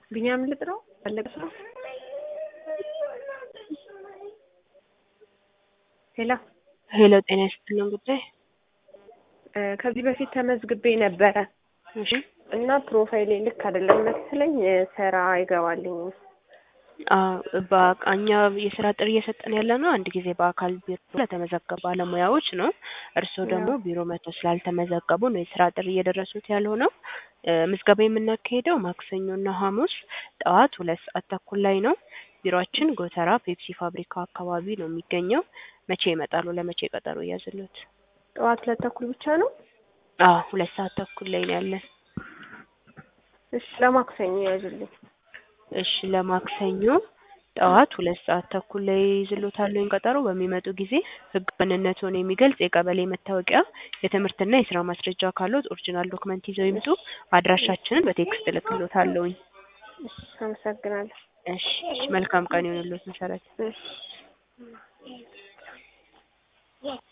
ቢኒያም ልጥራው ፈለገ ሰው ሄሎ ሄሎ ጤና ይስጥልን ጉዳይ እ ከዚህ በፊት ተመዝግቤ ነበረ እሺ እና ፕሮፋይሌ ልክ አይደለም መሰለኝ እ ስራ አይገባልኝም። አዎ በእኛ የስራ ጥሪ እየሰጠን ያለ ነው አንድ ጊዜ በአካል ቢሮ ለተመዘገቡ ባለሙያዎች ነው። እርስዎ ደግሞ ቢሮ መጥተው ስላልተመዘገቡ ነው የስራ ጥሪ እየደረሱት ያልሆነው። እ ምዝገባ የምናካሄደው ማክሰኞና ሐሙስ ጠዋት ሁለት ሰዓት ተኩል ላይ ነው። ቢሮአችን ጎተራ ፔፕሲ ፋብሪካው አካባቢ ነው የሚገኘው። መቼ ይመጣሉ? ለመቼ ቀጠሮ ይያዝልዎት? ጠዋት ሁለት ተኩል ብቻ ነው? አዎ ሁለት ሰዓት ተኩል ላይ ነው ያለን። እሺ ለማክሰኞ ያዙልኝ። እሺ ለማክሰኞ ጠዋት ሁለት ሰዓት ተኩል ላይ ይዝልዎታል ቀጠሮ። በሚመጡ ጊዜ ህጋዊ ማንነትዎን የሚገልጽ የቀበሌ መታወቂያ፣ የትምህርትና የስራ ማስረጃ ካለዎት ኦሪጂናል ዶክመንት ይዘው ይምጡ። አድራሻችንን በቴክስት እልክልዎታለሁኝ። እሺ አመሰግናለሁ። እሺ እሺ መልካም ቀን ይሁንልዎት መሰረት። እሺ